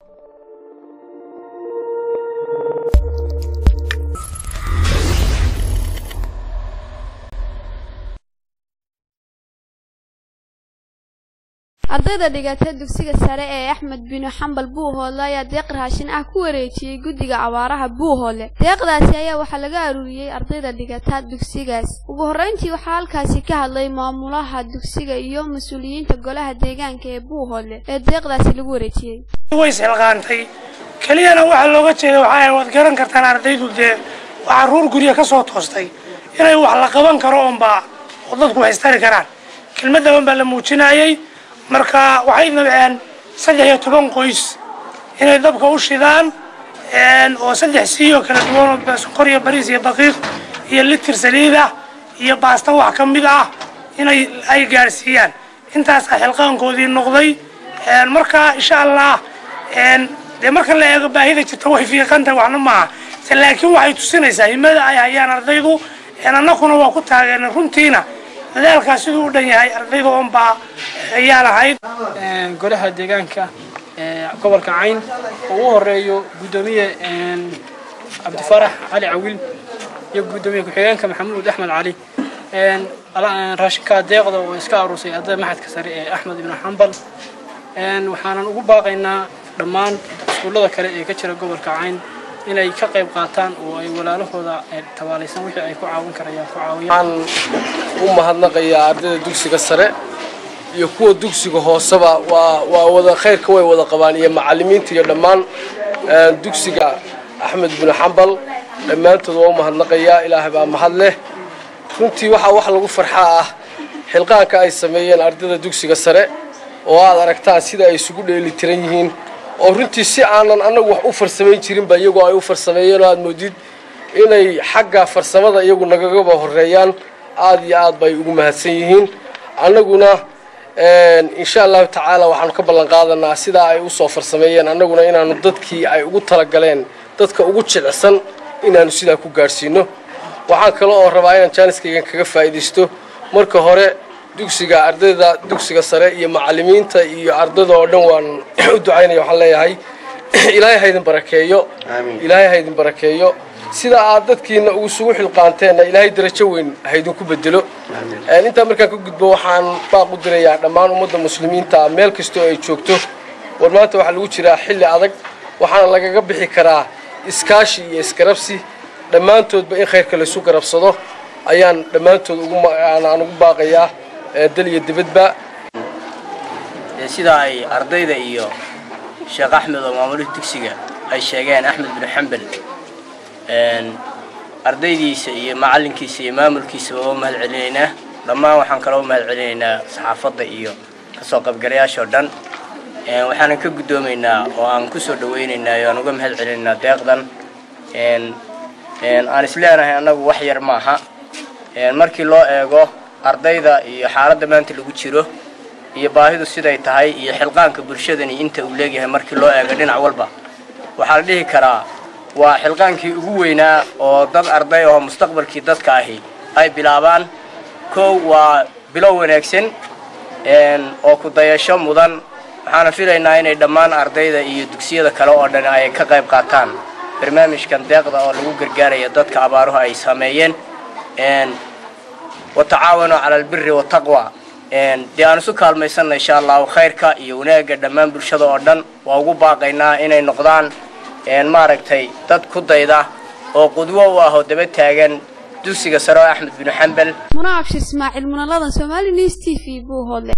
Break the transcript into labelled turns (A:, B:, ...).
A: ardayda dhigata dugsiga sare ee axmed binu xambal buuhoodle ayaa deeq raashin ah ku wareejiyey guddiga abaaraha buuhoodle deeqdaasi ayaa waxaa laga aruuriyey ardayda dhigata dugsigaas ugu horreyntii waxaa halkaasi ka hadlay maamulaha dugsiga iyo mas-uuliyiinta golaha deegaanka ee buuhoodle ee deeqdaasi lagu wareejiyey
B: way isxilqaantay keliyana waxaa looga jeeda waxaa waad garan kartaan ardaydu dee waa caruur gurya ka soo toostay inay wax la qaban karo oonbaa oo dadku wax istari karaan kelmaddaban baa la muujinayey marka waxay nabceen saddex iyo toban qoys inay dabka u shidaan oo saddex siiyoo kala duwan oo sonkor iyo bariis iyo daqiiq iyo litir saliid ah iyo baasta wax ka mid ah inay ay gaadhsiiyaan intaasaa xilqaankoodii noqday marka insha allah dee marka la eego baahida jirta way fiiqantahay waxna maaha laakiin waxay tusinaysaa himada ay hayaan ardaydu annakuna waa ku taageernay runtiina dadaalkaas siduu u dhan yahay ardayda oonbaa ayaa lahayd
C: golaha deegaanka gobolka cayn oo ugu horeeyo guddoomiye cabdifarax cali cawil iyo guddoomiye ku-xigeenka maxamuud axmed cali raashinka deeqda oo iska aruursay ardayda maxadka sare ee axmed ibnu xambal waxaanan ugu baaqaynaa dhammaan iskuullada kale ee ka jira gobolka cayn inay ka qayb qaataan oo ay walaalahooda tabaalaysan wixii ay ku caawin karayaan ku caawiyaan
D: u mahadnaqayaa ardayda dugsiga sare iyo kuwa dugsiga hooseba waa waa wada khayrka way wada qabaan iyo macallimiinta iyo dhammaan dugsiga axmed binu xambal dhammaantood waa u mahadnaqayaa ilaahay baa mahad leh runtii waxaa wax lagu farxaa ah xilqaanka ay sameeyeen ardayda dugsiga sare oo aad aragtaan sida ay isugu dheeli tiran yihiin oo runtii si aanan annagu wax u farsamayn jirinba iyagoo ay u farsameeyeen oo aad moodid inay xagga farsamada iyagu nagagaba horeeyaan aad iyo aad bay ugu mahadsan yihiin annaguna insha allahu tacaala waxaanu ka ballan qaadanaa sidaa ay usoo farsameeyeen annaguna inaanu dadkii ay ugu talagaleen dadka ugu jilicsan inaanu sidaa ku gaadhsiino waxaan kale oo rabaa inaan jaaniskaygan kaga faa'iidaysto marka hore dugsiga ardayda dugsiga sare iyo macallimiinta iyo ardayda oo dhan waan u ducaynaya waxaan leeyahay ilaahay haydin barakeeyo ilaahay haydin barakeeyo sida aad dadkiina isugu xilqaanteenna ilaahay darajo weyn haydinku bedelo intaa markaan ka gudbo waxaan baaq u dirayaa dhammaan ummadda muslimiinta meel kastoo ay joogto war maanta waxaa lagu jiraa xilli adag waxaana lagaga bixi karaa iskaashi iyo isgarabsi dhammaantoodba in khayrka laysu garabsado ayaan dhammaantood aan ugu baaqayaa dal iyo dibadba
E: sida ay ardayda iyo sheekh axmed oo maamulihii dugsiga ay sheegeen axmed binu xambal ardaydiisa iyo macallinkiisa iyo maamulkiisaba waa mahad celinaynaa dhammaan waxaan kaloo mahad celinaynaa saxaafadda iyo kasoo qaybgalayaashoo dhan waxaanan ka guddoomaynaa oo aan kusoo dhawaynaynaa oo aan uga mahad celinaynaa deeqdan aan isleenahay annagu wax yar maaha markii loo eego ardayda iyo xaaladda maanta lagu jiro iyo baahidu siday tahay iyo xilqaanka bulshadani inta uu leegyahay markii loo eego dhinac walba waxaa la dhihi karaa waa xilqaankii ugu weynaa oo dad arday oo mustaqbalkii dadka ahi ay bilaabaan kow waa bilow wanaagsan oo ku dayasho mudan waxaana filaynaa inay dhammaan ardayda iyo dugsiyada kale oo dhan ay ka qayb qaataan barnaamijkan deeqda oo lagu gargaaraya dadka abaaruhu ay sameeyeen watacaawanuu cala albiri wataqwa dee aan isu kaalmaysanna insha allahu khayrka iyo wanaagga dhammaan bulshada oo dhan waa ugu baaqaynaa inay noqdaan maaragtay dad ku dayda oo qudwo u ah oo daba taagan dugsiga sare oo axmed binu xambal
A: munaabshi ismaaciil munaladan somali news t v buuhoodle